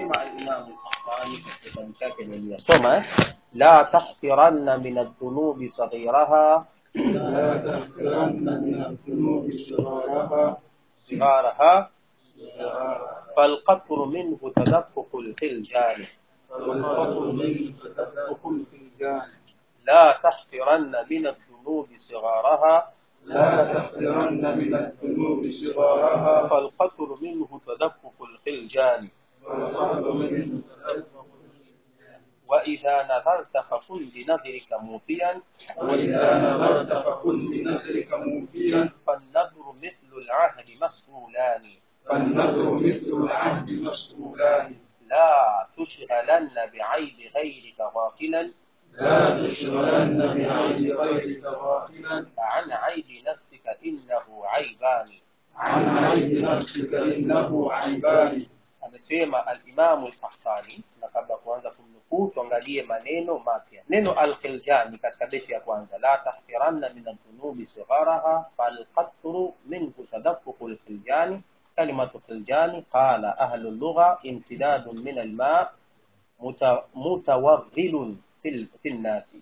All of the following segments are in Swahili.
anasema alimamu Qahtani katika kitabu chake niliyasoma eh? la tahqiranna min adhunubi saghiraha لا تحقرن من الذنوب صغارها صغارها صغارها فالقطر منه تدفق الخلجان والخطر منه تدفق الفنجان لا تحقرن من الذنوب صغارها لا تحقرن من الذنوب صغارها فالقطر منه تدفق الخلجان والخطر منه تدفق وإذا نذرت فكن بنذرك موفيا وإذا نظرت فكن بنذرك موفيا فالنذر مثل العهد مسؤولان فالنذر مثل العهد مسؤولان لا تشغلن بعيب غيرك غافلا لا تشغلن بعين غيرك غافلا عن عيب نفسك إنه عيبان عن عين نفسك إنه عيبان amesema alimamu lkahtani na kabla ya kuanza kumnukuu tuangalie maneno mapya neno alkhiljani katika beti ya kwanza la tahqiranna min aldhunubi sigharaha falqatru minhu tadafuqu lkhiljani kalimatu khiljani qala ahlu llugha imtidadun min alma muta- mutawaghilun fi fi nnasi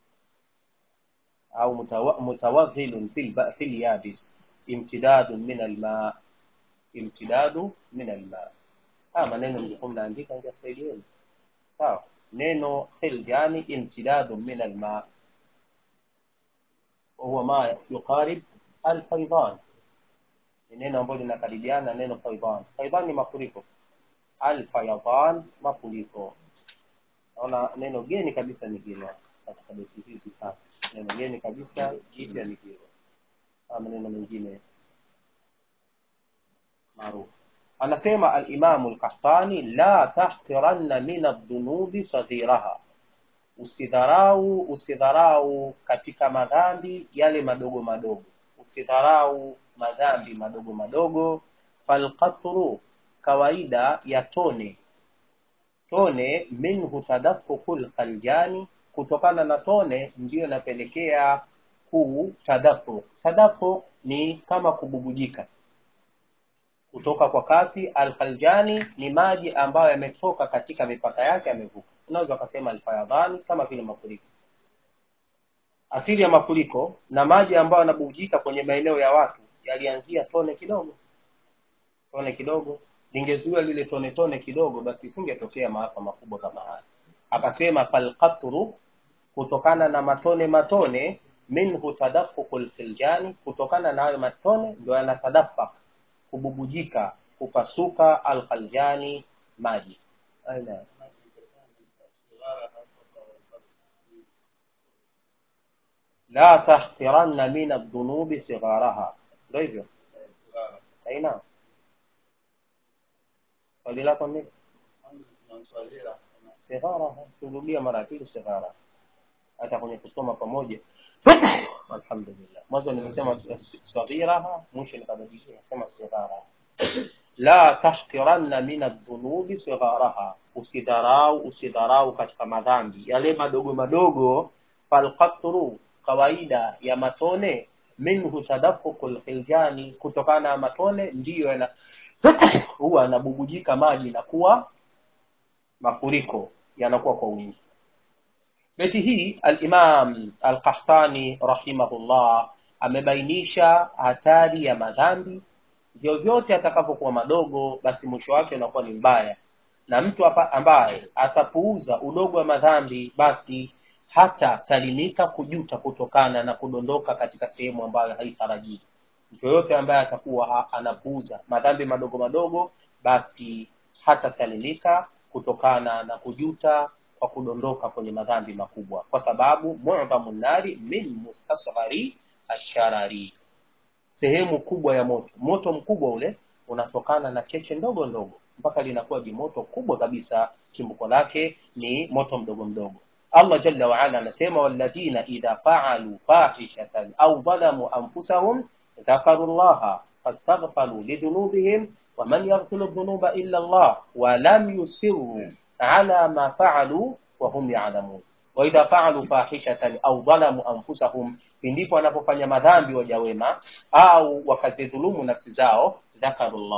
au mutawa- mutawaghilun fi lba- fi lyabis imtidadun min alma imtidadu min alma haya maneno mlikuwa mnaandika ingesaidieni sawa neno khiljani imtidadu min alma wahuwa ma yuqarib alfaidan ni neno ambalo linakaribiana na neno faidan faidan ni mafuriko alfayadan mafuriko naona neno geni kabisa ni hilo katika beti hizi tatu neno geni kabisa jipya ni hilo haya maneno mengine maarufu anasema alimamu lkahtani la tahqiranna min aldhunubi saghiraha usidharau usidharau katika madhambi yale madogo madogo usidharau madhambi madogo madogo falqatru kawaida ya tone tone minhu tadafuku lkhaljani kutokana na tone ndiyo inapelekea kuu tadafuk tadafuk ni kama kububujika kutoka kwa kasi alkhaljani ni maji ambayo yametoka katika mipaka yake yamevuka unaweza ukasema alfayadhani kama vile mafuriko asili ya mafuriko na maji ambayo yanabubujika kwenye maeneo ya watu yalianzia tone kidogo tone kidogo lingezuia lile tone tone kidogo basi isingetokea maafa makubwa kama haya akasema falqatru kutokana na matone matone minhu tadafuku lfiljani kutokana na hayo matone ndio yanatadafak kububujika kupasuka alkhaljani maji aina la tahqiranna min aldhunubi sigharaha ndio hivyo aina swali lako nini sigharaha turudia mara ya pili sighara hata kwenye kusoma pamoja alhamdulillah mwanzo nimesema saghiraha mwisho nikabadilisha nasema sighara la tahqiranna min adhunubi sigharaha usidharau usidharau katika madhambi yale madogo madogo falqatru kawaida ya matone minhu tadafuku lkhiljani kutokana na matone ndiyo yana huwa yanabubujika maji na kuwa mafuriko yanakuwa kwa wingi beti hii alimam alqahtani rahimahullah amebainisha hatari ya madhambi vyovyote atakapokuwa madogo basi mwisho wake unakuwa ni mbaya na mtu apa- ambaye atapuuza udogo wa madhambi basi hata salimika kujuta kutokana na kudondoka katika sehemu ambayo haitarajii mtu yoyote ambaye atakuwa ha- anapuuza madhambi madogo madogo basi hata salimika kutokana na kujuta kwa kudondoka kwenye madhambi makubwa kwa sababu mudhamu nari min mustasghari asharari sehemu kubwa ya moto moto mkubwa ule unatokana na cheche ndogo ndogo mpaka linakuwa jimoto kubwa kabisa chimbuko lake ni moto mdogo mdogo allah jalla waala anasema walladhina idha faalu fahishatan au dhalamu anfusahum dhakaru llaha fastaghfaru lidhunubihim waman yaghfiru dhunuba illa llah walam yusiruu ala ma faalu wahum yalamun waidha faalu fahishatan au dhalamu anfusahum pindipo wanapofanya madhambi waja wema au wakazidhulumu nafsi zao dhakarullah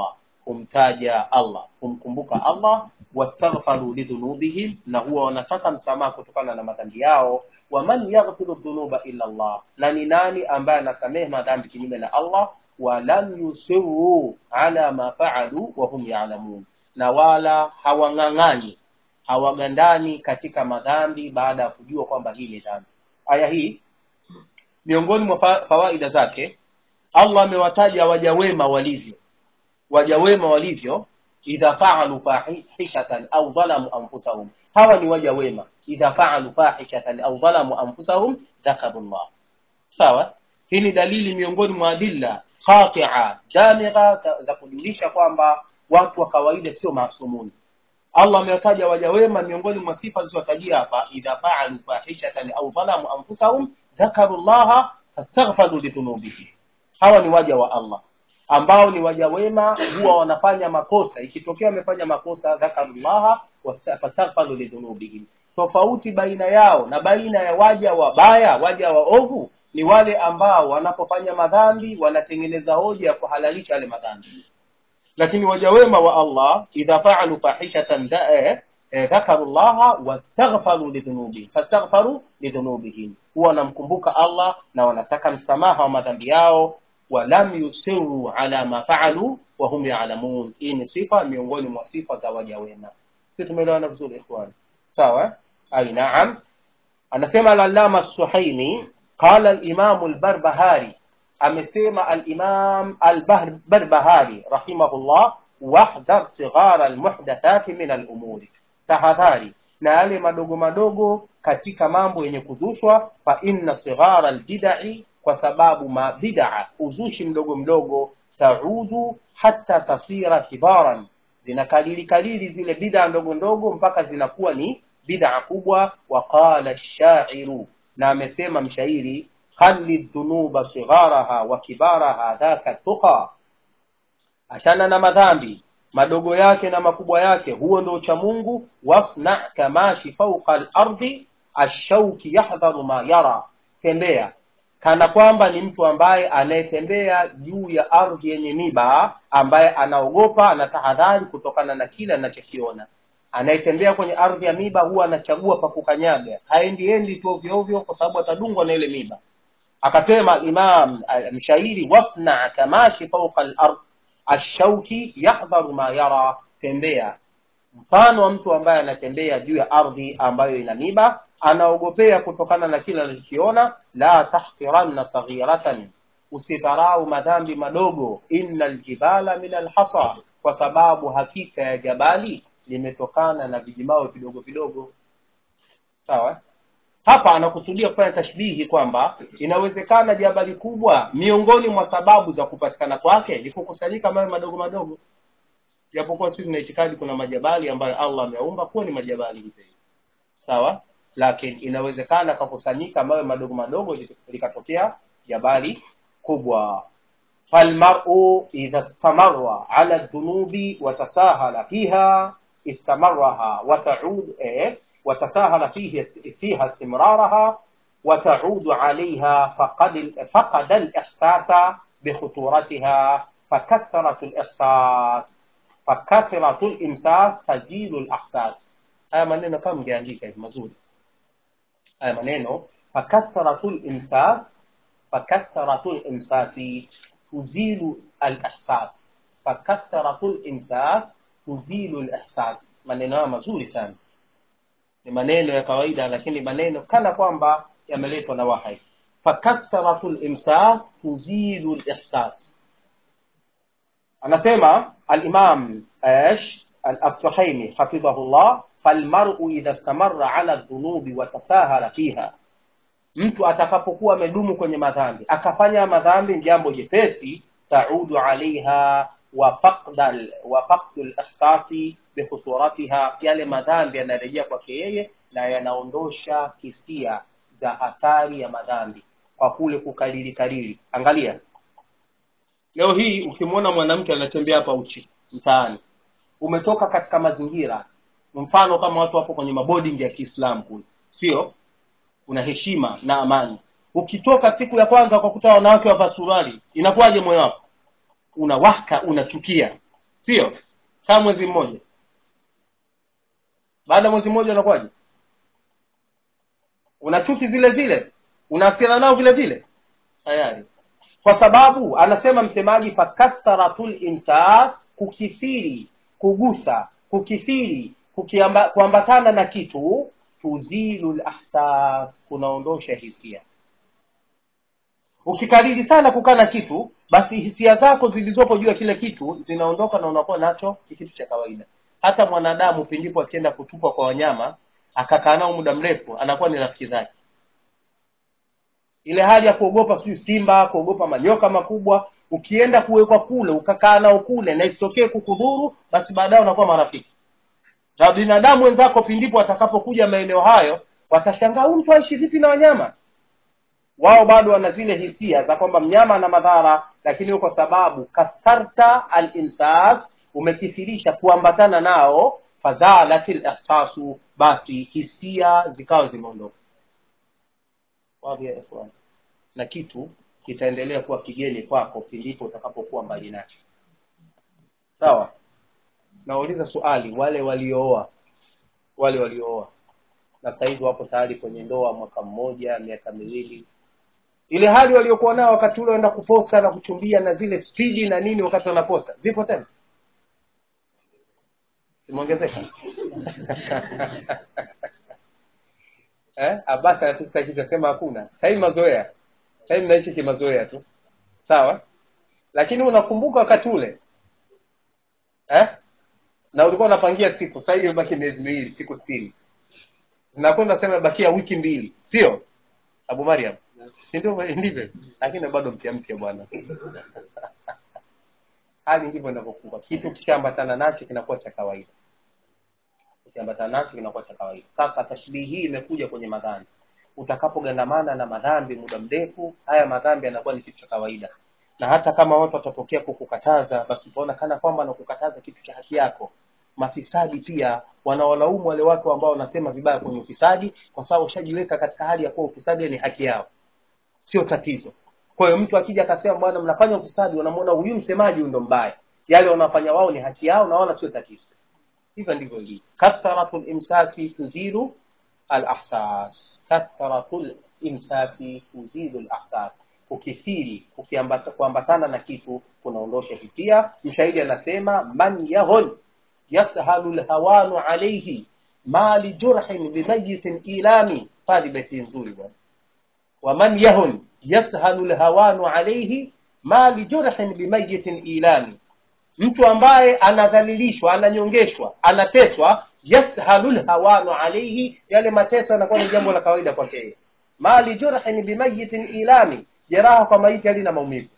kumtaja allah kumkumbuka allah wastaghfaru lidhunubihim na huwa wanataka msamaha kutokana na madhambi yao waman yaghfiru dhunuba illa allah na ni nani ambaye anasamehe madhambi kinyume na allah walam yusiruu ala ma faalu wahum yalamun na wala hawang'ang'ani hawagandani katika madhambi baada ya kujua kwamba hii ni dhambi aya hii miongoni mwa fa- fawaida zake allah amewataja waja wema walivyo waja wema walivyo idha faalu fahishatan au dhalamu anfusahum hawa ni waja wema idha faalu fahishatan au dhalamu anfusahum dhakaru llah sawa hii ni dalili miongoni mwa adilla qatia damigha za, za kujulisha kwamba watu wa kawaida sio maasumuni allah amewataja waja wema miongoni mwa sifa zilizotajia hapa idha faalu fahishatan au dhalamu anfusahum dhakaru llaha fastaghfaru lidhunubihim hawa ni waja wa allah ambao ni waja wema huwa wanafanya makosa ikitokea wamefanya makosa dhakarullaha wasta- fastaghfaru lidhunubihim tofauti baina yao na baina ya waja wabaya waja waovu ni wale ambao wanapofanya madhambi wanatengeneza hoja ya kuhalalisha yale madhambi lakini waja wema wa allah idha faalu fahishatan da- eh, eh, dhakaru llaha wastaghfaru lidhunubihim fastaghfaru lidhunubihim huwa wanamkumbuka allah na wanataka msamaha wa madhambi yao walam yusiru ala ma faalu wahum yalamun hii ni sifa miongoni mwa sifa za waja wema si tumeelewana vizuri ikhwan sawa ai naam anasema al-allama suhaimi qala al-imam al-barbahari amesema al-imam al-barbahari rahimahullah wahdhar sighara al-muhdathati min al-umuri tahadhari na yale madogo madogo katika mambo yenye kuzushwa fa inna sighara al-bid'i kwa sababu mabid'a uzushi mdogo mdogo taudu hata tasira kibaran zinakalili kalili zile bid'a ndogo ndogo mpaka zinakuwa ni bid'a kubwa waqala shairu na amesema mshairi khali dhunuba sigharaha wa kibaraha dhaka tuqa achana na madhambi madogo yake na makubwa yake huo ndio cha mungu wasna kamashi fauqa al-ardi ashauki yahdharu ma yara tembea kana kwamba ni mtu ambaye anayetembea juu ya ardhi yenye miba ambaye anaogopa anatahadhari kutokana na kile anachokiona anayetembea kwenye ardhi ya miba huwa anachagua pa kukanyaga haendi endi tu ovyo ovyo kwa sababu atadungwa na ile miba akasema imam eh, mshairi wasna kamashi fauqa al-ard ashauki yahdharu ma yara tembea mfano wa mtu ambaye anatembea juu ya ardhi ambayo ina miba anaogopea kutokana na kile anachokiona la tahqiranna saghiratan usidharau madhambi madogo inna aljibala min alhasa kwa sababu hakika ya jabali limetokana na vijimawe vidogo vidogo sawa hapa anakusudia kufanya tashbihi kwamba inawezekana jabali kubwa miongoni mwa sababu za kupatikana kwake ni kukusanyika mawe madogo madogo japokuwa sisi tuna itikadi kuna majabali ambayo allah ameumba kuwa ni majabali hivyo hivyo sawa lakini inawezekana kakusanyika mawe madogo madogo likatokea jabali kubwa falmaru idha stamarra ala dhunubi watasahala fiha istamaraha wataud eh, watasahala fihi fiha istimraraha وتعود عليها فقد فقد الإحساس بخطورتها فكثرة الإحساس فكثرة الإمساس تزيل الإحساس haya maneno kama mngeandika hivi mazuri haya maneno fakathratu limsas fakathratu limsasi tuzilu alihsas fakathratu limsas tuzilu lihsas maneno haya mazuri sana ni maneno ya kawaida lakini maneno kana kwamba yameletwa na wahai fakathratu limsas tuzilu lihsas anasema alimam ايش الصحيمي حفظه الله falmaru idha stamarra ala dhunubi watasahala fiha mtu atakapokuwa amedumu kwenye madhambi akafanya madhambi ni jambo jepesi taudu alaiha wa faqdal wa faqdul ihsasi bikhuturatiha yale madhambi yanarejea kwake yeye na yanaondosha hisia za hatari ya madhambi kwa kule kukalili kalili angalia leo hii ukimwona mwanamke anatembea hapa uchi mtaani umetoka katika mazingira mfano kama watu wapo kwenye maboarding ya Kiislamu kule sio una heshima na amani ukitoka siku ya kwanza ukakuta wanawake wavaa suruali inakuwaje moyo wako unawaka unachukia sio kama mwezi mmoja baada ya mwezi mmoja unakuwaje una chuki zile zile unaasiana nao vile vile tayari kwa sababu anasema msemaji fakatharatul imsas kukithiri kugusa kukithiri kukiamba, kuambatana na kitu tuzilu lahsas kunaondosha hisia ukikariri sana kukaa na kitu basi hisia zako zilizopo juu ya kile kitu zinaondoka na unakuwa nacho ni kitu cha kawaida hata mwanadamu pindipo akienda kutupwa kwa wanyama akakaa nao muda mrefu anakuwa ni rafiki zake ile hali ya kuogopa sijui simba kuogopa manyoka makubwa ukienda kuwekwa kule ukakaa nao kule na isitokee kukudhuru basi baadaye unakuwa marafiki na binadamu wenzako pindipo watakapokuja maeneo hayo watashangaa huyu mtu aishi vipi na wanyama wao bado wana zile hisia za kwamba mnyama ana madhara lakini kwa sababu katharta al-imsas umekithirisha kuambatana nao fazalatil ihsasu basi hisia zikawa zimeondoka wapi ya ikhwan na kitu kitaendelea kuwa kigeni kwako pindipo utakapokuwa mbali nacho sawa nauliza swali wale waliooa wale waliooa na sasa hivi wapo tayari kwenye ndoa mwaka mmoja miaka miwili ile hali waliokuwa nao wakati ule waenda kuposa na kuchumbia na zile spidi na nini wakati wanaposa zipo tena zimeongezeka eh abasi anachosema hakuna sasa hivi mazoea sasa hivi naishi kimazoea tu sawa lakini unakumbuka wakati ule eh na ulikuwa unapangia siku sasa hivi imebaki miezi miwili siku sitini nakwenda sema bakia wiki mbili sio abu mariam si ndio ndivyo lakini bado mpya mpya bwana hali ndivyo inavyokuwa kitu kishaambatana nacho kinakuwa cha kawaida kishaambatana nacho kinakuwa cha kawaida sasa tashbihi hii imekuja kwenye madhambi utakapogandamana na madhambi muda mrefu haya madhambi yanakuwa ni kitu cha kawaida na hata kama watu watatokea kukukataza basi utaona kana kwamba nakukataza kitu cha haki yako mafisadi pia wanawalaumu wale watu ambao wanasema vibaya kwenye ufisadi kwa sababu ushajiweka katika hali ya kuwa ufisadi ni haki yao sio tatizo kwa hiyo mtu akija akasema bwana mnafanya ufisadi wanamuona huyu msemaji huyu ndo mbaya yale wanafanya wao ni haki yao na wala sio tatizo hivyo ndivyo ilivyo katharatul imsasi tuzilu al ahsas katharatul imsasi tuzilu al ahsas ukithiri ukiambata kuambatana na kitu kunaondosha hisia mshahidi anasema man yahun yashalu lhawanu alayhi ma lijurhin bimayitin ilami pali beti nzuri bwana waman yahun yashalu lhawanu alayhi ma lijurhin bimayitin ilami mtu ambaye anadhalilishwa ananyongeshwa anateswa yashalu lhawanu alayhi yale mateso yanakuwa ni jambo la kawaida kwake yeye ma lijurhin bimayitin ilami jeraha kwa maiti halina maumivu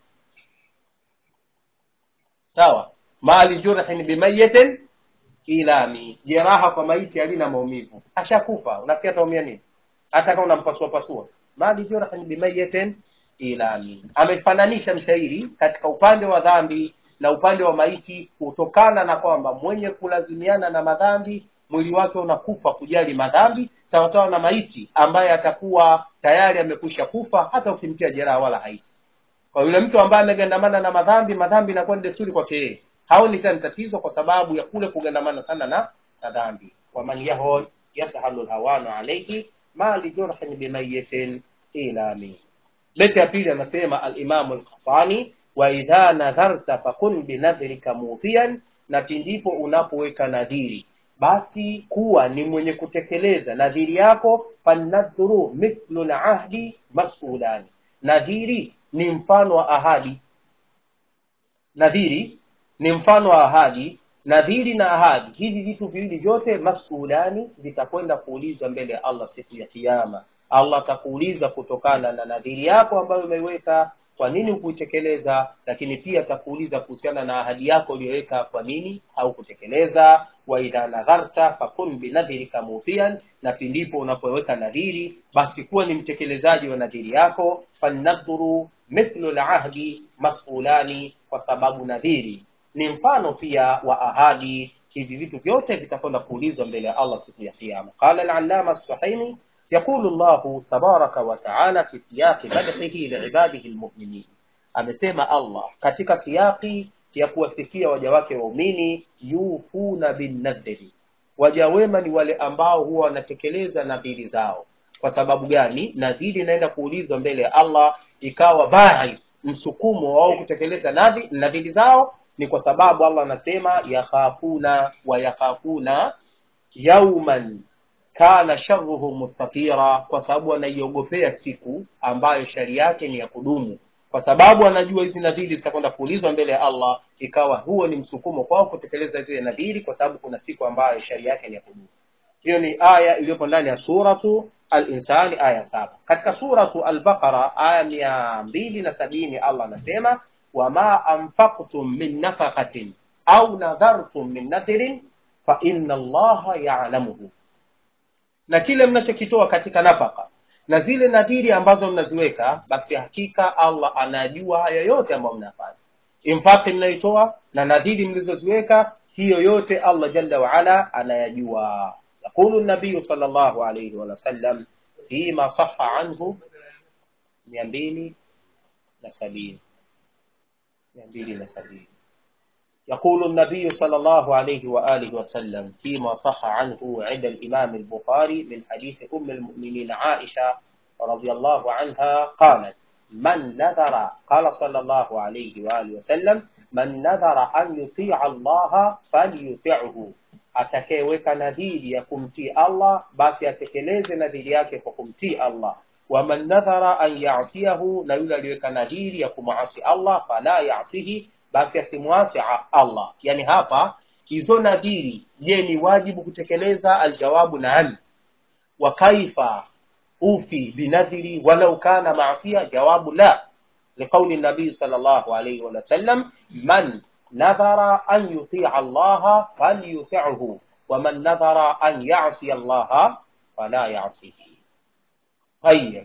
sawa mali jurhin bimayitin ilami jeraha kwa maiti halina maumivu ashakufa unafikia taumia nini hata kama unampasua pasua mali jurhin bimayitin ilami amefananisha mshairi katika upande wa dhambi na upande wa maiti kutokana na kwamba mwenye kulazimiana na madhambi mwili wake unakufa kujali madhambi sawasawa na maiti ambaye atakuwa tayari amekwisha kufa hata ukimtia jeraha wala haisi kwa yule mtu ambaye amegandamana na madhambi madhambi inakuwa ni desturi kwake yeye haoni tena tatizo kwa sababu ya kule kugandamana sana na na dhambi waman yahon yasahalu lhawanu alaihi ma lijurhin bimayitin ilami beti ya pili anasema alimamu lkafani wa idha nadharta fakun binadhrika mudhian na pindipo unapoweka nadhiri basi kuwa ni mwenye kutekeleza nadhiri yako fanadhuru mithlu lahdi masulani nadhiri ni mfano wa ahadi nadhiri ni mfano wa ahadi nadhiri na ahadi hivi vitu viwili vyote masulani vitakwenda kuulizwa mbele ya allah siku ya kiama allah atakuuliza kutokana na nadhiri yako ambayo umeiweka kwa nini hukuitekeleza lakini pia atakuuliza kuhusiana na ahadi yako uliyoweka kwa nini haukutekeleza wa idha nadharta fakun binadhirika mudhian na pindipo unapoweka nadhiri basi kuwa ni mtekelezaji wa nadhiri yako falnadhuru mithlu lahdi masulani kwa sababu nadhiri ni mfano pia wa ahadi hivi vitu vyote vitakwenda kuulizwa mbele ya allah siku ya kiama qala alalama suhaimi يقول الله تبارك وتعالى في سياق مدحه لعباده المؤمنين amesema allah katika siyaki ya kuwasifia waja wake waumini yufuna binnadhiri waja wema ni wale ambao huwa wanatekeleza nadhiri zao kwa sababu gani nadhiri inaenda kuulizwa mbele ya allah ikawa bai msukumo wao kutekeleza nadhi- nadhiri zao ni kwa sababu allah anasema yakhafuna wa yakhafuna yauman kana sharruhu mustatira kwa sababu anaiogopea siku ambayo shari yake ni ya kudumu kwa sababu anajua hizi nadhiri zitakwenda kuulizwa mbele ya allah ikawa huo ni msukumo kwao kutekeleza zile nadhiri kwa sababu kuna siku ambayo shari yake ni ya kudumu hiyo ni aya iliyopo ndani ya suratu al-insani aya saba katika suratu al-baqara aya mia mbili na sabini allah anasema wama anfaqtum min nafaqatin au nadhartum min nadhirin fa inna allaha ya'lamuhu na kile mnachokitoa katika nafaka na zile nadhiri ambazo mnaziweka basi hakika allah anajua haya yote ambayo mnafanya infaqi mnaitoa na nadhiri mlizoziweka hiyo yote allah jalla waala anayajua yaqulu nabiyu sal llahu alaihi wasallam fima saha anhu mia mbili na sabini mia mbili na sabini يقول النبي صلى الله عليه وآله وسلم فيما صح عنه عند الإمام البخاري من حديث أم المؤمنين عائشة رضي الله عنها قالت من نذر قال صلى الله عليه وآله وسلم من نذر أن يطيع الله فليطعه atakayeweka nadhiri ya kumtii allah basi atekeleze nadhiri yake kwa kumtii allah waman nadhara an yasiyahu na yule aliyeweka nadhiri ya kumwasi allah fala yasihi basi asimwasi a- allah yani hapa hizo nadhiri je ni wajibu kutekeleza aljawabu naam wa kaifa ufi binadhiri walau kana maasia jawabu la liqauli nabii sal llahu alaihi wasallam man nadhara an yutia allaha falyutihu waman nadhara an yasiya allaha fala yasihi tayib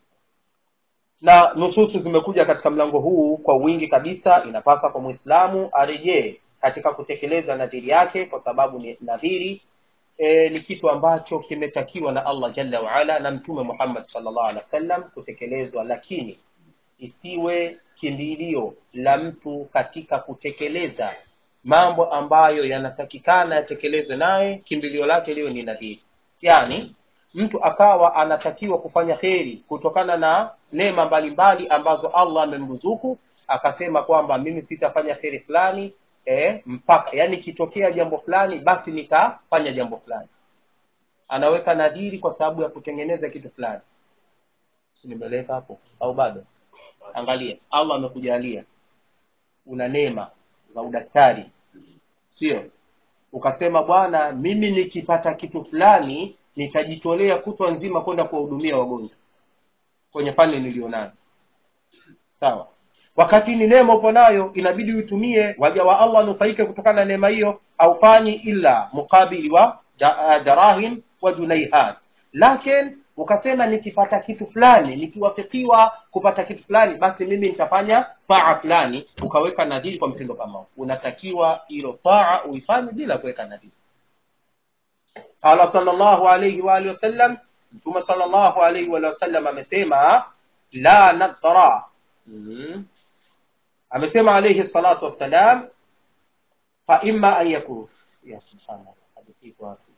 na nususu zimekuja katika mlango huu kwa wingi kabisa inapasa kwa mwislamu arejee katika kutekeleza nadhiri yake kwa sababu ni nadhiri e, ni kitu ambacho kimetakiwa na allah jalla waala na mtume muhammad salllah alih wa sallam kutekelezwa lakini isiwe kimbilio la mtu katika kutekeleza mambo ambayo yanatakikana yatekelezwe naye kimbilio lake liwe ni nadhiri yani mtu akawa anatakiwa kufanya kheri kutokana na neema mbalimbali ambazo allah amemruzuku akasema kwamba mimi sitafanya kheri fulani eh, mpaka yani ikitokea jambo fulani basi nitafanya jambo fulani anaweka nadhiri kwa sababu ya kutengeneza kitu fulani Si nimeleka hapo au bado angalia allah amekujalia una neema za udaktari sio ukasema bwana mimi nikipata kitu fulani nitajitolea kutwa nzima kwenda kuwahudumia wagonjwa kwenye fani nilionayo sawa wakati ni neema upo nayo inabidi uitumie waja wa allah wanufaike kutokana na neema hiyo haufanyi ila mukabili wa da, uh, darahim wa junaihat lakin ukasema nikipata kitu fulani nikiwafikiwa kupata kitu fulani basi mimi nitafanya taa fulani ukaweka nadhiri kwa mtindo kama huu unatakiwa hilo taa uifanye bila kuweka nadhiri qala sallallahu alayhi wa alihi wasallam mtume sallallahu alayhi wa alihi wasallam amesema la nadhara mm. amesema alayhi salatu wassalam fa imma an yakun ya subhanallah hadithi iko wapi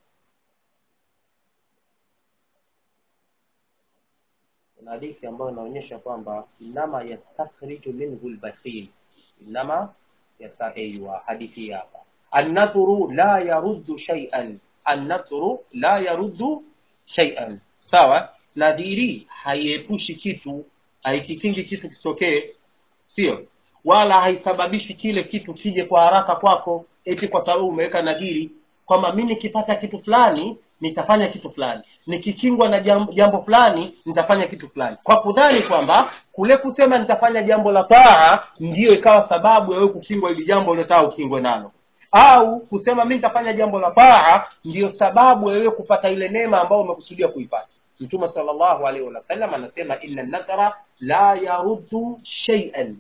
kuna hadithi ambayo inaonyesha kwamba inama yastakhriju minhu lbakhil inama yasaiwa hadithi hapa annadhuru la yaruddu shay'an annadhuru la yaruddu shay'an sawa nadhiri haiepushi kitu haikikingi kitu kisitokee sio wala haisababishi kile kitu kije kwa haraka kwako eti kwa sababu umeweka nadhiri kwamba mi nikipata kitu fulani nitafanya kitu fulani nikikingwa na jambo, jambo fulani nitafanya kitu fulani kwa kudhani kwamba kule kusema nitafanya jambo la taa ndiyo ikawa sababu ya wewe kukingwa ili jambo uliotaka ukingwe nalo au kusema mi nitafanya jambo la taa ndiyo sababu ya wewe kupata ile neema ambayo umekusudia kuipata mtume sallallahu alaihi wasallam anasema inna nadhara la yaruddu shay'an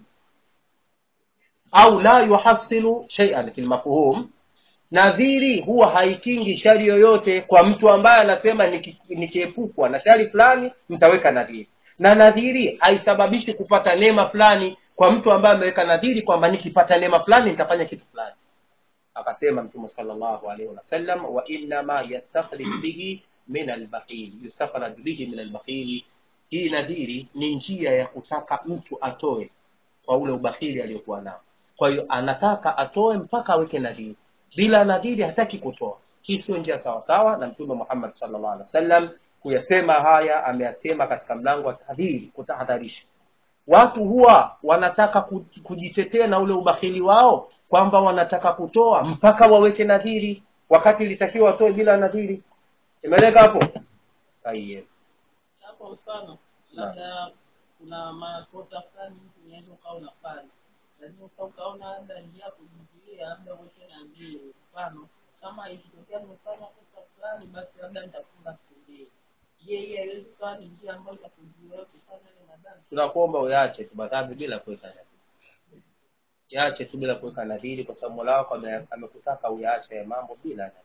au la yuhasilu shay'an kilmafhum nadhiri huwa haikingi shari yoyote kwa mtu ambaye anasema niki- nikiepukwa na shari fulani nitaweka nadhiri na nadhiri haisababishi kupata neema fulani kwa mtu ambaye ameweka nadhiri kwamba nikipata neema fulani nitafanya kitu fulani akasema mtume sallallahu alaihi wasallam wa innama yastakhrij bihi min albakhil yustakhraj bihi min albakhili hii nadhiri ni njia ya kutaka mtu atoe kwa ule ubakhili aliyokuwa nao kwa hiyo anataka atoe mpaka aweke nadhiri bila nadhiri hataki kutoa hii sio njia sawasawa na mtume muhammad sallallahu alaihi wasallam kuyasema haya ameyasema katika mlango wa tahdhiri kutahadharisha watu huwa wanataka ku- kujitetea na ule ubakhili wao kwamba wanataka kutoa mpaka waweke nadhiri wakati ilitakiwa watoe bila nadhiri imeleka hapo Tayyib. hapo mfano labda kuna makosa fulani mtu unaweza ukawa unafanya lakini sasa ukaona labda njia ya kujizuia labda uweke na mbili mfano kama ikitokea nimefanya kosa fulani basi labda nitafunga siku mbili je hii haiwezi kuwa ni njia ambayo itakuzuia kufanya ile madhambi tunakuomba uyaache tu madhambi bila kuweka nadhiri yaache tu bila kuweka nadhiri kwa sababu mola wako ame- amekutaka uyaache ya mambo bila nadhiri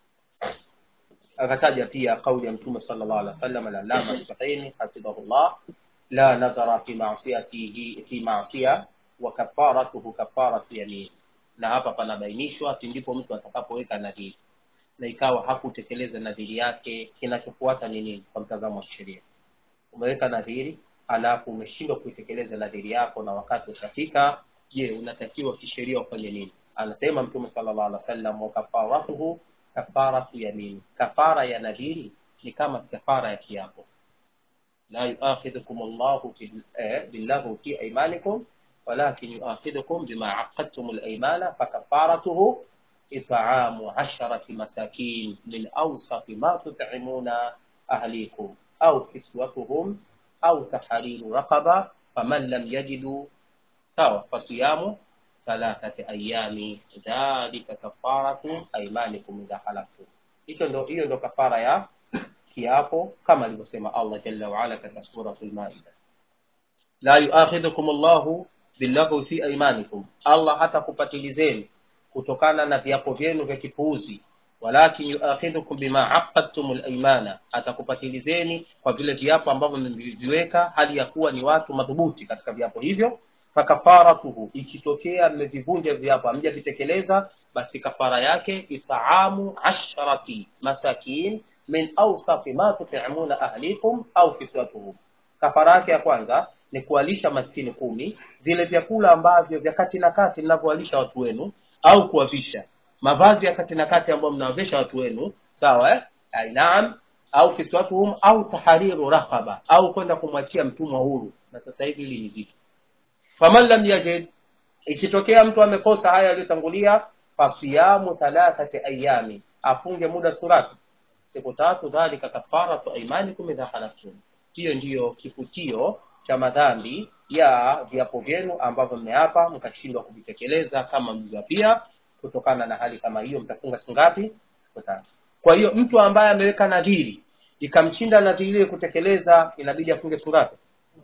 akataja pia kauli ya mtume sallallahu alaihi wasallam al-allama as-sahini hafidhahullah la nadhara fi ma'siyatihi fi ma'siya wa kafaratuhu kafaratu yamin na hapa panabainishwa pindipo mtu atakapoweka nadhiri na ikawa hakutekeleza nadhiri yake kinachofuata ni nini kwa mtazamo wa sheria umeweka nadhiri alafu umeshindwa kuitekeleza nadhiri yako na wakati ushafika je unatakiwa kisheria ufanye nini anasema mtume sallallahu alaihi wasallam wa kafaratuhu kafaratu yamin kafara ya nadhiri ni kama kafara ya kiapo la yuakhidhukum Allahu bil- eh, billahu fi aymanikum walakin yuakhidhukum bima aqadtum al-aymana fakafaratuhu it'amu 'asharati masakin min awsati ma tut'imuna ahlikum au kiswatuhum au tahriru raqaba faman lam yajidu sawa fasiyamu thalathati ayami dhalika kafaratu aymanikum idha halaftum hicho ndo hiyo ndo kafara ya kiapo kama alivyosema Allah jalla wa ala katika suratul maida la yuakhidhukum Allahu billaghwi fi aymanikum Allah hata kupatilizeni kutokana na viapo vyenu vya kipuuzi walakin yuakhidhukum bima aqadtumul aymana atakupatilizeni kwa vile viapo ambavyo mmeviweka hali ya kuwa ni watu madhubuti katika viapo hivyo fakafaratuhu ikitokea mmevivunja viapo hamjavitekeleza basi kafara yake itaamu asharati masakin min awsafi ma tutimuna ahlikum au kiswatuhum kafara yake ya kwanza ni kuwalisha maskini kumi vile vyakula ambavyo vya kati na kati mnavyowalisha watu wenu au kuwavisha mavazi ya kati na kati ambayo mnawavisha watu wenu sawa eh? Ai, naam au kiswatuhum au tahariru rakhaba au kwenda kumwachia mtumwa huru na sasa hivi hili ni zito faman lam yajid ikitokea mtu amekosa haya yaliyotangulia fasiyamu thalathati ayami afunge muda surati siku tatu dhalika kafaratu aimanikum idha halaftum hiyo ndiyo kifutio cha madhambi ya viapo vyenu ambavyo mmeapa mkashindwa kuvitekeleza kama mlivyapia kutokana na hali kama hiyo mtafunga siku ngapi siku tatu kwa hiyo mtu ambaye ameweka nadhiri ikamshinda nadhiri ile kutekeleza inabidi afunge surati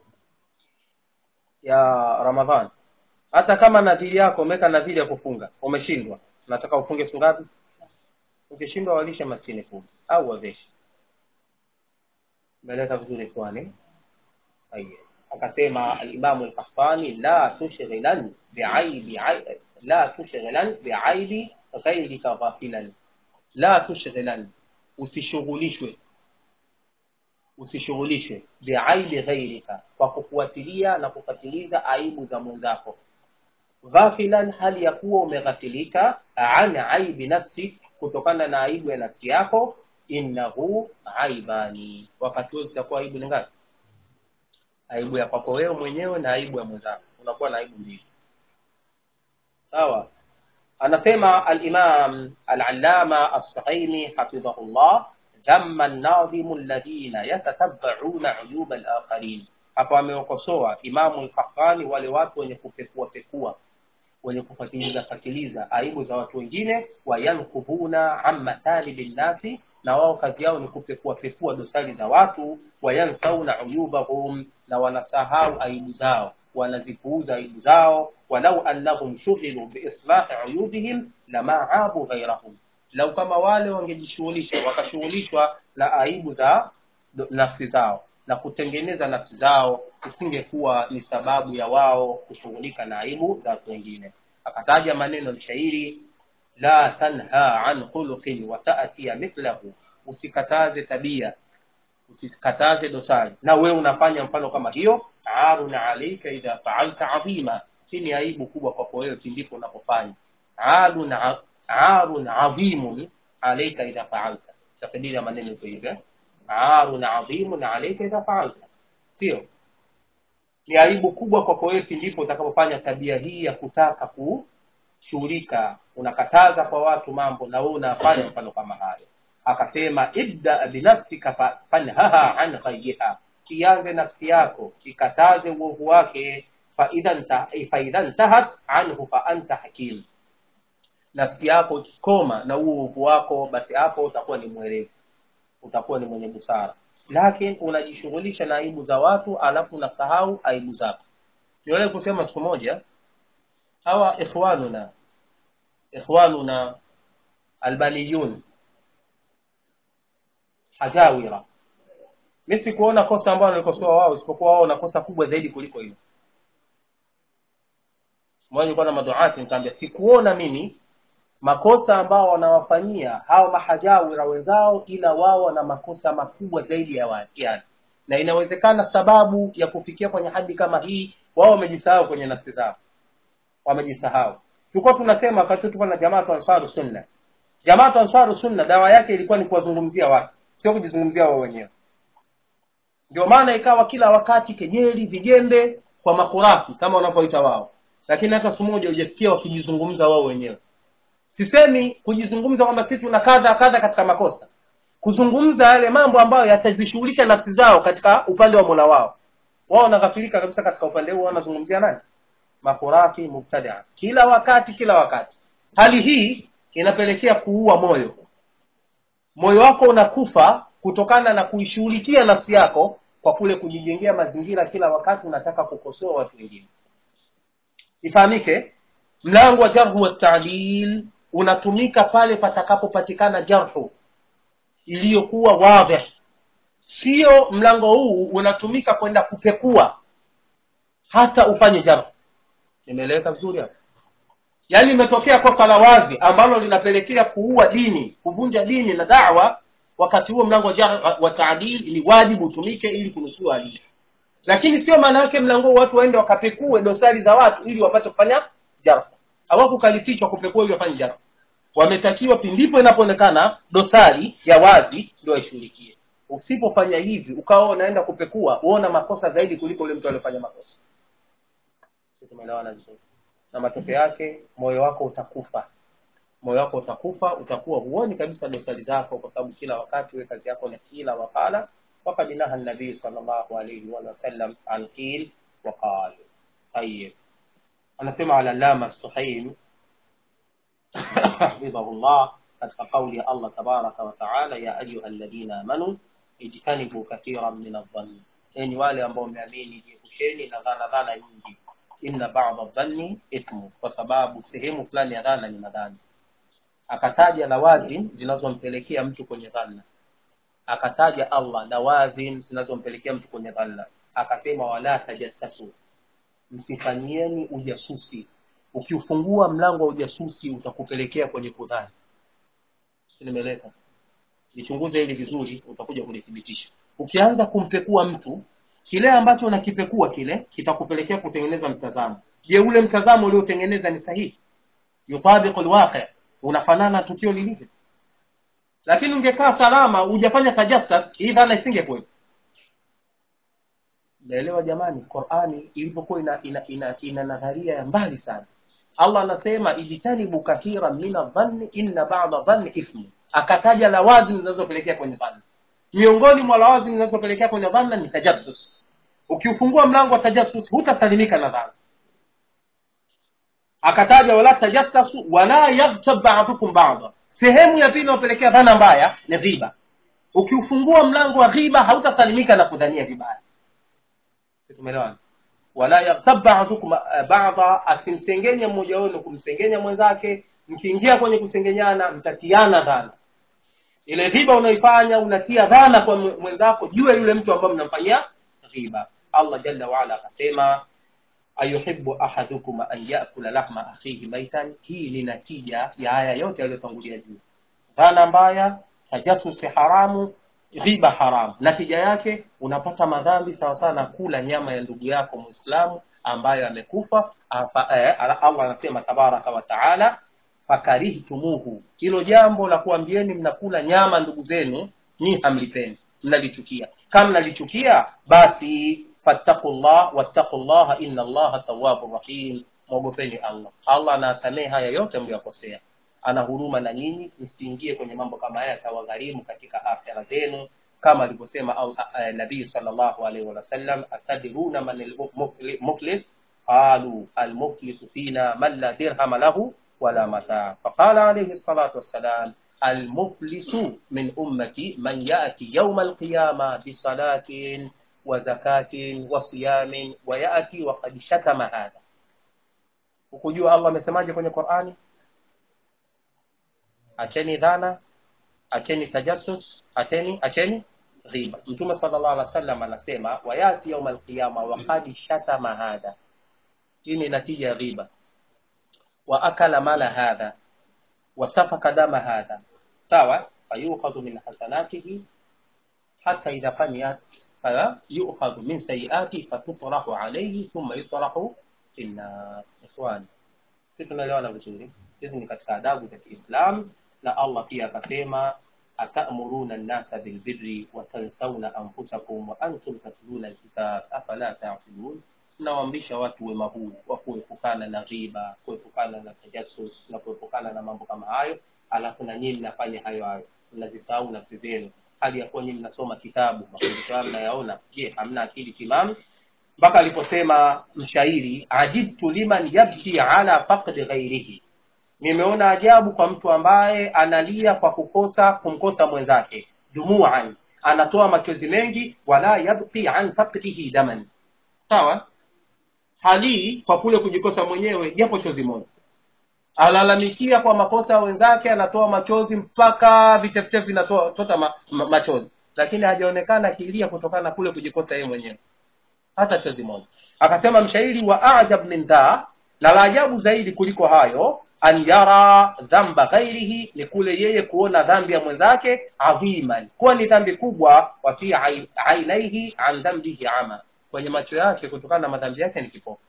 ya ramadhani hata kama nadhiri yako umeweka nadhiri ya kufunga umeshindwa nataka ufunge siku ngapi ukishindwa walishe maskini kumi au waveshe umeeleka vizuri kwani Haya. akasema alimamu al-Qahtani la tushghilan bi'aibi ai- la tushghilan bi'aibi ghayrika ghafilan la tushghilan usishughulishwe usishughulishwe bi'aibi ghayrika kwa kufuatilia na kufatiliza aibu za mwenzako ghafilan hali ya kuwa umeghafilika an aibi nafsi kutokana na aibu ya nafsi yako innahu aibani wakati huo zitakuwa aibu ni ngapi aibu ya kwako wewe mwenyewe na aibu ya mwenzako unakuwa na aibu mbili sawa anasema al-imam al-allama as-sahimi hafidhahullah dhamma an-nadhimu alladhina yatatabba'una 'uyuba al-akharin hapa amewakosoa imamu al-qahtani wale watu wenye kupekua pekua wenye kufatiliza fatiliza aibu za watu wengine wayankubuna amma talibi nnasi na wao kazi yao ni kupekua pekua dosari za watu wayansauna uyubahum na wanasahau aibu zao wanazipuuza aibu zao walau annahum shughilu biislahi uyubihim lama abu ghairahum lau kama wale wangejishughulisha wakashughulishwa na aibu za do- nafsi zao na kutengeneza nafsi zao isingekuwa ni sababu ya wao kushughulika na aibu za watu wengine akataja maneno mshairi la tanha an khuluqin wa ta'tiya mithlahu usikataze tabia usikataze dosari na wewe unafanya mfano kama hiyo arun alayka idha fa'alta adhima hii ni aibu kubwa kwako wewe pindipo unapofanya arun a- arun adhimun alayka idha fa'alta tafsiri ya maneno hiyo hivi eh? arun adhimun alayka idha fa'alta sio ni aibu kubwa kwako wewe pindipo utakapofanya tabia hii ya kutaka kushughulika unakataza kwa watu mambo na wewe unafanya mfano kama hayo akasema ibda binafsika fa- fanhaha an ghayyiha ianze nafsi yako ikataze uovu wake faidha nta- faidha ntahat anhu fa anta hakim nafsi yako ikikoma na huo uovu wako basi hapo utakuwa ni mwerevu utakuwa ni mwenye busara lakini unajishughulisha na aibu za watu alafu unasahau aibu zako niwahi kusema siku moja hawa ikhwanuna ikhwanuna albaniyun hajawira mi sikuona kosa ambalo walikosoa wao isipokuwa wao na kosa kubwa zaidi kuliko hilo mmoja nilikuwa na maduati nikamwambia sikuona mimi makosa ambao wanawafanyia hao mahajawira wenzao ila wao wana makosa makubwa zaidi ya wa- yani na inawezekana sababu ya kufikia kwenye hadi kama hii wao wamejisahau kwenye nafsi zao wamejisahau tulikuwa tunasema wakati tulikuwa na jamaatu ansaru sunna jamaatu ansaru sunna dawa yake ilikuwa ni kuwazungumzia watu sio kujizungumzia wao wenyewe ndio maana ikawa kila wakati kejeli vijembe kwa makurafi kama wanavyoita wao lakini hata siku moja hujasikia wakijizungumza wao wenyewe sisemi kujizungumza kwamba sisi tuna kadha kadha katika makosa kuzungumza yale mambo ambayo yatazishughulisha nafsi zao katika upande wa mola wao wao wanaghafilika kabisa katika upande huo wanazungumzia nani makhurafi mubtadia kila wakati kila wakati hali hii inapelekea kuua moyo moyo wako unakufa kutokana na kuishughulikia nafsi yako kwa kule kujijengea mazingira kila wakati unataka kukosoa watu wengine ifahamike mlango wa jarhu wa taadil unatumika pale patakapopatikana jarhu iliyokuwa wadhih sio mlango huu unatumika kwenda kupekua hata ufanye jarhu nimeeleweka vizuri hapo yaani imetokea kosa la wazi ambalo linapelekea kuua dini kuvunja dini na dawa wakati huo mlango wa, jar- wa taadil ni wajibu utumike ili kunusua hali hiyo. lakini sio maana yake mlango huu watu waende wakapekue dosari za watu ili wapate kufanya jarh hawakukalifishwa kupekua ili wafanye jarh wametakiwa pindipo inapoonekana dosari ya wazi ndio waishughulikie usipofanya hivi ukawa unaenda kupekua uona makosa zaidi kuliko yule mtu aliyofanya makosa Sisi tumeelewana vizuri na matokeo yake moyo wako utakufa moyo wako utakufa utakuwa huoni kabisa dosari zako kwa sababu kila wakati we kazi yako ni kila wakala وقد نهى النبي صلى الله عليه وسلم عن قيل وقال طيب anasema alalama suhaim hafidhahullah katika kauli ya allah tabaraka wataala ya ayuha alladhina amanu ijtanibu kathiran min aldhanni enyi wale ambao mmeamini jiepusheni na dhana dhana nyingi inna bada dhanni ithmu kwa sababu sehemu fulani ya dhana ni madhani akataja lawazim zinazompelekea mtu kwenye dhana akataja allah lawazim zinazompelekea mtu kwenye dhana akasema wala tajassasu msifanyieni ujasusi ukiufungua mlango wa ujasusi utakupelekea kwenye kudhani Si nimeeleka lichunguze hili vizuri utakuja kulithibitisha ukianza kumpekua mtu kile ambacho unakipekua kile kitakupelekea kutengeneza mtazamo je ule mtazamo uliotengeneza ni sahihi yutabiqu alwaqi unafanana na tukio lilivyo lakini ungekaa salama hujafanya tajassas hii dhana isingekuwepo naelewa jamani qurani ilivyokuwa ina, ina, ina, ina nadharia ya mbali sana allah anasema ijtanibu kathiran min adhanni inna bada dhanni ithmu akataja lawazim zinazopelekea kwenye dhanna miongoni mwa lawazim zinazopelekea kwenye dhanna ni tajassus ukiufungua mlango wa tajassus hutasalimika na dhanna akataja wala tajassasu wala yaghtab ba'dukum ba'da sehemu ya pili inayopelekea dhana mbaya ni ghiba ukiufungua mlango wa ghiba hautasalimika na kudhania vibaya Si tumeelewana wala yaghtab ba'dukum eh, ba'da asimsengenya mmoja wenu kumsengenya mwenzake mkiingia kwenye kusengenyana mtatiana dhana ile ghiba unaifanya unatia dhana kwa mwe- mwenzako juu ya yule mtu ambaye mnamfanyia ghiba allah jalla waala akasema ayuhibu ahadukum an yakula lahma akhihi maitan hii ni natija ya haya yote yaliyotangulia juu dhana mbaya tajasusi haramu ghiba haramu natija yake unapata madhambi sawasawa na kula nyama ya ndugu yako mwislamu ambayo amekufa Apa- eh, allah anasema tabaraka wa taala fakarihtumuhu hilo jambo la kuambieni mnakula nyama ndugu zenu ni hamlipendi mnalichukia kama mnalichukia basi fattaqullah wattaqullaha inna allaha tawwabur rahim mwogopeni allah allah anasamehe haya yote mliyokosea ana huruma na nyinyi msiingie kwenye mambo kama haya yatawagharimu katika akhira zenu kama alivyosema al- a- a- nabii sallallahu alaihi wasallam atadruna man almuflis qalu almuflisu fina man la dirhama lahu wala mataa faqala alaihi salatu wassalam المفلس من أمتي من يأتي يوم القيامة بصلاة وزكاة وصيام ويأتي وقد شتم هذا ukujua allah amesemaje kwenye qurani acheni dhana acheni tajassus acheni acheni riba mtume sallallahu alaihi wasallam anasema wayati yauma alqiyama waqad shatama hadha hii ni natija ya riba wa akala mala hadha wasafaka dama hadha sawa fayukhadhu min hasanatihi hata idha faniyat fala yukhadhu min sayiati fatutrahu alayhi thumma yutrahu fi nnar ikhwani sisi tunaelewana vizuri hizi ni katika adabu za kiislam na allah pia akasema atamuruna nnasa bilbirri watansawna anfusakum wa antum tatluna alkitab afala taqilun mnawaamrisha watu wema huu wa kuepukana na ghiba kuepukana na tajassus na kuepukana na mambo kama hayo alafu na nyinyi mnafanya hayo hayo mnazisahau nafsi zenu hali ya kuwa nyinyi mnasoma kitabu mafundisho hayo mnayaona je hamna akili timamu mpaka aliposema mshairi ajibtu liman yabki ala faqdi ghairihi nimeona ajabu kwa mtu ambaye analia kwa kukosa kumkosa mwenzake dumuan anatoa machozi mengi wala yabki an faqdihi daman sawa halii kwa kule kujikosa mwenyewe japo chozi moja alalamikia kwa makosa ya wenzake anatoa machozi mpaka vitefutefu vinatoa tota ma, ma, machozi lakini hajaonekana akilia kutokana na kule kujikosa yeye mwenyewe hata chozi moja akasema mshairi wa ajab min dha na la ajabu zaidi kuliko hayo an yara dhamba ghairihi ni kule yeye kuona dhambi ya mwenzake adhiman kuwa ni dhambi kubwa wa fi ai- ainaihi an dhambihi ama kwenye macho yake kutokana na madhambi yake ni kipofu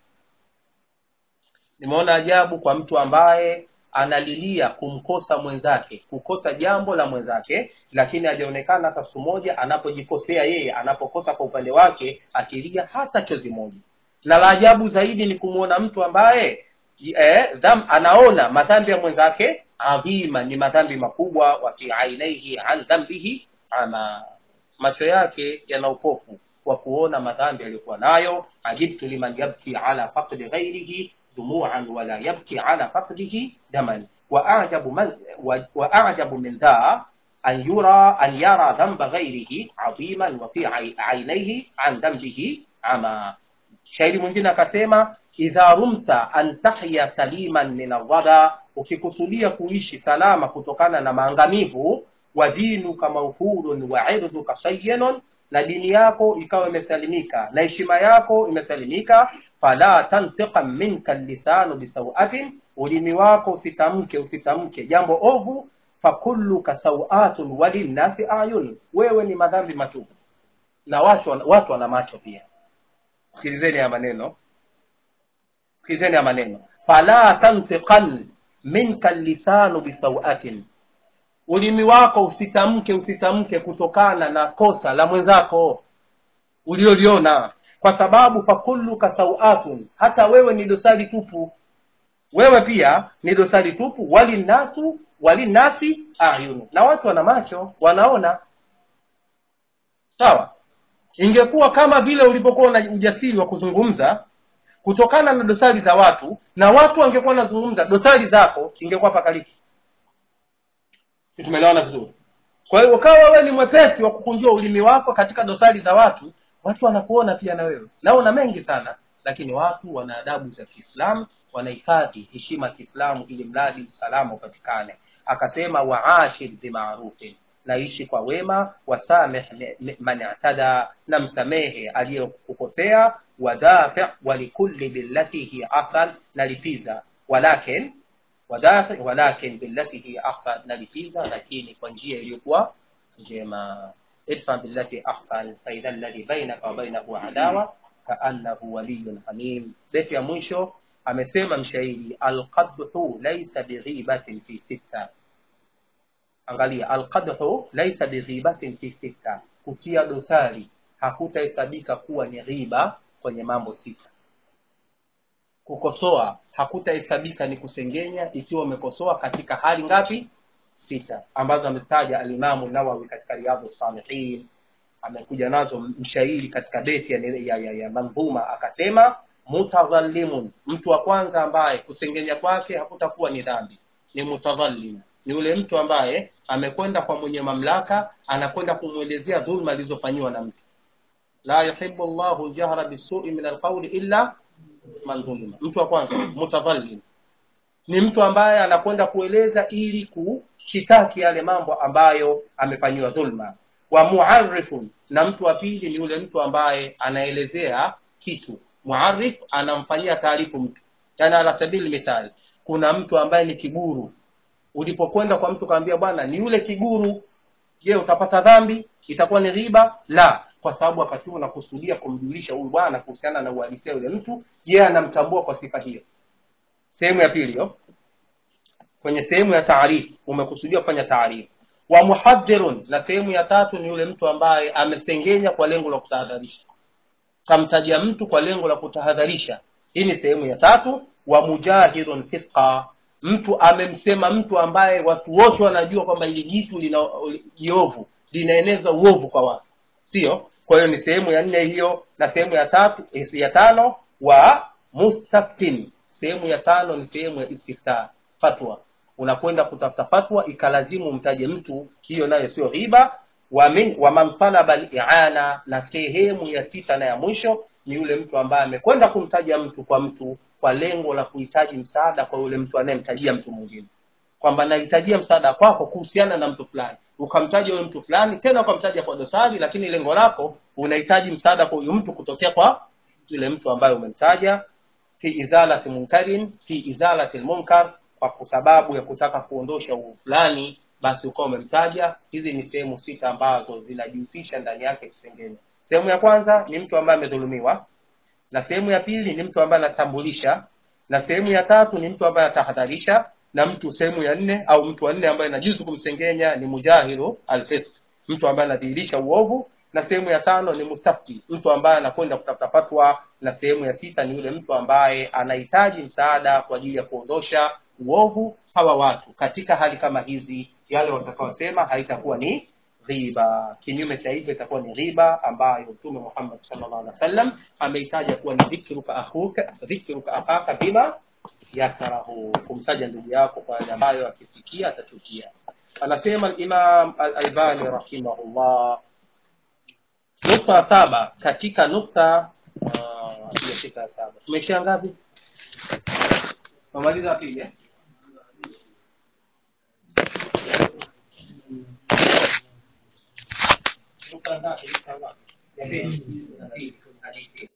nimeona ajabu kwa mtu ambaye analilia kumkosa mwenzake kukosa jambo la mwenzake lakini hajaonekana hata siku moja anapojikosea yeye anapokosa kwa upande wake akilia hata chozi moja na la ajabu zaidi ni kumwona mtu ambaye eh, dham, anaona madhambi ya mwenzake adhima ni madhambi makubwa wa fi ainaihi an dhambihi ama macho yake yana upofu wa kuona madhambi aliyokuwa nayo ajibtu liman yabki ala faqdi ghairihi dumuan wala yabki ala faqdihi daman waajabu man wa- waajabu min dha an yura an yara dhamba ghairihi adhiman wa fi ai- ainaihi an dhanbihi ama shairi mwingine akasema idha rumta an tahya saliman min alwada ukikusudia kuishi salama kutokana na maangamivu wa dinuka mawfurun wa irduka sayyanun na dini yako ikawa imesalimika na heshima yako imesalimika fala tantiqa minka lisanu bisawatin ulimi wako usitamke usitamke jambo ovu fakulluka sawatun walinnasi ayun wewe ni madhambi matupu na watu wana- watu wana macho pia sikilizeni ya maneno sikilizeni ya maneno fala tantiqan minka lisanu bisawatin ulimi wako usitamke usitamke kutokana na kosa la mwenzako ulioliona kwa sababu fakulluka sawatun hata wewe ni dosari tupu wewe pia ni dosari tupu walinnasu walinnasi ayunu na watu wana macho wanaona sawa ingekuwa kama vile ulivyokuwa na ujasiri wa kuzungumza kutokana na dosari za watu na watu wangekuwa wanazungumza dosari zako ingekuwa pakaliki Si tumeelewana vizuri kwa hiyo ukawa wewe ni mwepesi wa kukunjua ulimi wako katika dosari za watu watu wanakuona pia na wewe na una mengi sana lakini watu wana adabu za kiislamu wanahifadhi heshima ya kiislamu ili mradi usalama upatikane akasema waashir bimarufin naishi kwa wema wasameh me- me- man i'tada na msamehe aliyekukosea wadafi walikulli billati hi ahsan na lipiza walakin wadafi walakin billati hi ahsan na lipiza lakini kwa njia iliyokuwa njema idfa billati ahsan faidha alladhi bainaka wa bainahu adawa kaannahu waliyun hamim beti ya mwisho amesema mshairi alqadhu laysa bighibatin fi sitta angalia alqadhu laysa bighibatin fi sitta kutia dosari hakutahesabika kuwa ni ghiba kwenye mambo sita kukosoa hakutahesabika ni kusengenya ikiwa umekosoa katika hali ngapi sita ambazo amestaja alimamu nawawi katika riyadhu salihin amekuja nazo mshairi katika beti ya, ya, ya, ya mandhuma akasema mutadhalimun mtu wa kwanza ambaye kusengenya kwake hakutakuwa ni dhambi ni mutadhalim ni yule mtu ambaye amekwenda kwa mwenye mamlaka anakwenda kumwelezea dhulma alizofanyiwa na mtu la yuhibbu llahu ljahra bisui min alqauli illa man dhulima mtu wa kwanza mutadhalim ni mtu ambaye anakwenda kueleza ili kushitaki yale mambo ambayo amefanyiwa dhulma wa muarifun na mtu wa pili ni yule mtu ambaye anaelezea kitu muarif anamfanyia taarifu mtu yani ala sabili mithali kuna mtu ambaye ni kiguru ulipokwenda kwa mtu kaambia bwana ni yule kiguru je utapata dhambi itakuwa ni riba la kwa sababu wakati huo unakusudia kumjulisha huyu bwana kuhusiana na uhalisia yule mtu je anamtambua kwa sifa hiyo sehemu ya pili hiyo kwenye sehemu ya taarifu umekusudia kufanya taarifu wa muhadhirun na sehemu ya tatu ni yule mtu ambaye amesengenya kwa lengo la kutahadharisha kamtajia mtu kwa lengo la kutahadharisha hii ni sehemu ya tatu wa mujahirun fisqa mtu amemsema mtu ambaye watu wote wanajua kwamba hili jitu lina jiovu linaeneza uovu kwa watu sio kwa hiyo ni sehemu ya nne hiyo na sehemu ya tatu eh, ya tano wa mustaftin sehemu ya tano ni sehemu ya istifta fatwa unakwenda kutafuta fatwa ikalazimu umtaje mtu hiyo nayo sio riba wa min wa man talaba al-i'ana na sehemu ya sita na ya mwisho ni yule mtu ambaye amekwenda kumtaja mtu kwa mtu kwa lengo la kuhitaji msaada kwa yule mtu anayemtajia mtu mwingine kwamba nahitajia msaada kwako kuhusiana na mtu fulani ukamtaja huyo mtu fulani tena ukamtaja kwa dosari lakini lengo lako unahitaji msaada kwa huyu mtu kutokea kwa yule mtu ambaye umemtaja fi izalati munkarin fi izalati lmunkar kwa sababu ya kutaka kuondosha uovu fulani basi ukawa umemtaja hizi ni sehemu sita ambazo zinajihusisha ndani yake kusengenya sehemu ya kwanza ni mtu ambaye amedhulumiwa na sehemu ya pili ni mtu ambaye anatambulisha na sehemu ya tatu ni mtu ambaye anatahadharisha na mtu sehemu ya nne au mtu wa nne ambaye inajuzu kumsengenya ni mujahiru alfisq mtu ambaye anadhihirisha uovu na sehemu ya tano ni mustafti mtu ambaye anakwenda kutafuta fatwa na sehemu ya sita ni yule mtu ambaye anahitaji msaada kwa ajili ya kuondosha uovu hawa watu katika hali kama hizi yale watakaosema haitakuwa ni ghiba kinyume cha hivyo itakuwa ni ghiba ambayo mtume Muhammad sallallahu alaihi wasallam ameitaja kuwa ni dhikruka akhuka dhikruka akhaka bima yakrahu kumtaja ndugu yako kwa yale ambayo akisikia atachukia anasema al-Imam al-Albani rahimahullah nukta saba katika nukta uh, sijafika saba tumeishia ngapi tumaliza pili eh? nukta ngapi nukta ngapi ya pili ya pili hadithi